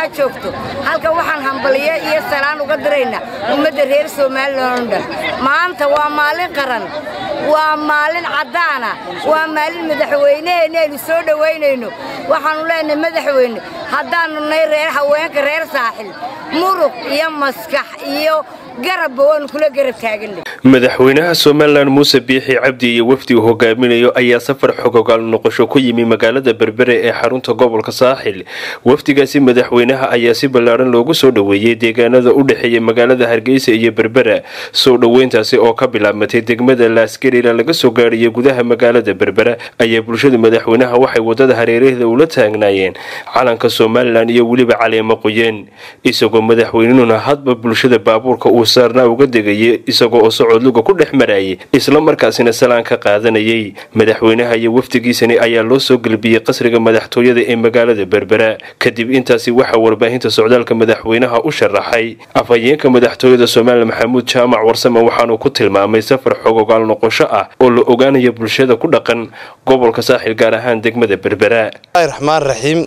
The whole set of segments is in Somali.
ha joogto halkan waxaan hambaliye iyo salaan uga diraynaa ummadda reer somalilan oo dhan maanta waa maalin qaran waa maalin caddaana waa maalin madaxweyneheenna aynu soo dhowaynayno waxaannu leenahay madaxweyne haddaannu nay reer haweenka reer saaxil muruq iyo maskax iyo garabba waannu kula garab taaganay madaxweynaha somalilan muuse biixi cabdi iyo wafdi uu hogaaminayo ayaa safar xogogaal noqosho ku yimi magaalada berbere ee xarunta gobolka saaxil wafdigaasi madaxweynaha ayaa si ballaadhan loogu soo dhoweeyey deegaanada u dhexeeya magaalada hargeysa iyo berbera soo dhoweyntaasi oo ka bilaabmatay degmada laasgarila laga soo gaadhiyay gudaha magaalada berbera ayaa bulshada madaxweynaha waxay wadada hareerahda ula taagnaayeen calanka somalilan iyo weliba caleemo qoyeen isagoo madaxweynuhuna hadba bulshada baabuurka uu saarnaa uga degayay isagoo oo socodluga ku dhex marayay isla markaasina salaan ka qaadanayay madaxweynaha iyo wafdigiisani ayaa loo soo gelbiyey qasriga madaxtooyada ee magaalada berbera kadib intaasi waxaa warbaahinta socdaalka madaxweynaha u sharaxay afhayeenka madaxtooyada somalilan maxamuud jaamac warsame waxaanuu ku tilmaamay safar xogogaal noqosho ah oo la ogaanayo bulshada ku dhaqan gobolka saaxil gaar ahaan degmada berbera raxmaan raxiim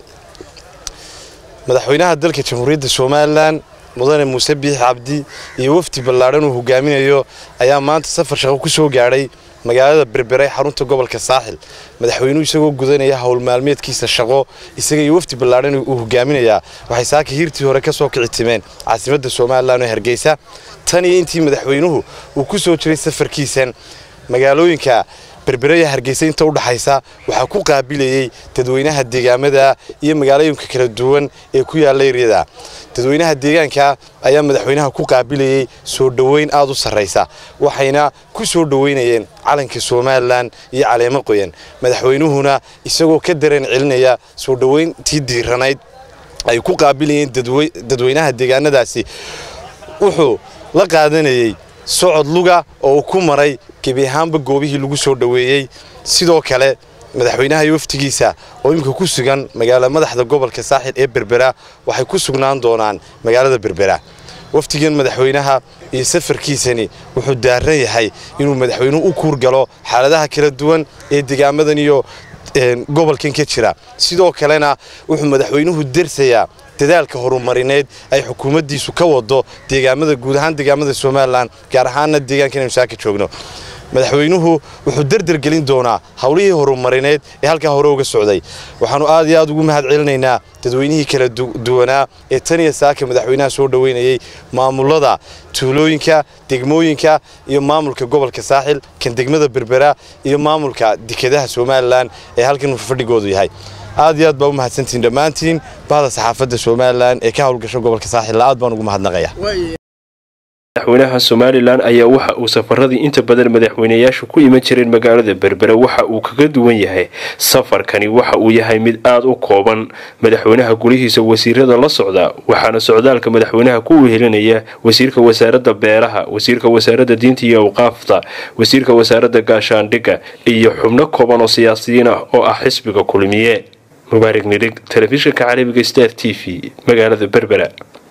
madaxweynaha dalka jamhuuriyadda somalilan mudane muuse biix cabdi iyo wafdi ballaadhan uu hogaaminayo ayaa maanta safar shaqo ku soo gaadhay magaalada berbere xarunta gobolka saaxil madaxweynuhu isagoo gudanaya howl maalmeedkiisa shaqo isaga iyo wafdi ballaadhan uu hogaaminayaa waxay saaka hiirtii hore ka soo kici timeen caasimadda somalilan oo hargeysa tan iyo intii madaxweynuhu uu ku soo jiray safarkiisan magaalooyinka berberaya hargeysa inta u dhaxaysa waxaa ku qaabilayey dadweynaha deegaamada iyo magaalooyinka kala duwan ee ku yaalla eryada dadweynaha deegaanka ayaa madaxweynaha ku qaabilayey soo dhoweyn aad u sarraysa waxayna ku soo dhoweynayeen calanka somalilan iyo caleemo qoyan madaxweynuhuna isagoo ka dareen celinaya soo dhoweyntii diiranayd ay ku qaabilayeen dadweynaha deegaanadaasi wuxuu la qaadanayey socod luga oo uu ku maray gebi ahaanba goobihii lagu soo dhoweeyey sidoo kale madaxweynaha iyo waftigiisa oo iminka ku sugan magaala madaxda gobolka saaxil ee berbera waxay ku sugnaan doonaan magaalada berbera waftigan madaxweynaha iyo safarkiisani wuxuu daaran yahay inuu madaxweynuhu u kuurgalo xaaladaha kala duwan ee degaamadan iyo gobolkan ka jira sidoo kalena wuxuu madaxweynuhu dersayaa dadaalka horumarineed ay xukuumaddiisu ka wado deegaamada guud ahaan deegaamada somalilan gaar ahaanna deegaanka inaynu saaka joogno madaxweynuhu wuxuu derdergelin doonaa howlihii horumarineed ee halkaa hore uga socday waxaannu aad iyo aad ugu mahad celinaynaa dadweynihii kala duwanaa ee tan iyo saaka madaxweynaha soo dhoweynayey maamulada tuulooyinka degmooyinka iyo maamulka gobolka saaxil kan degmada berbera iyo maamulka dekedaha somalilan ee halkan fadhigoodu yahay aad iyo aad baa u mahadsantihiin dhammaantiin bahda saxaafadda somalilan ee ka howlgasho gobolka saaxilla aad baan ugu mahadnaqaya madaxweynaha somalilan ayaa waxa uu safaradii inta badan madaxweynayaashu ku iman jireen magaalada berbera waxa uu kaga duwan yahay safarkani waxa uu yahay mid aad u kooban madaxweynaha gulihiisa wasiirada la socda waxaana socdaalka madaxweynaha ku wehelinaya wasiirka wasaaradda beeraha wasiirka wasaaradda diinta iyo awqaafta wasiirka wasaaradda gaashaandhigga iyo xubno kooban oo siyaasiyiin ah oo ah xisbiga kulmiye mubaarig nirig telefishinka carabiga star t v magaalada berbera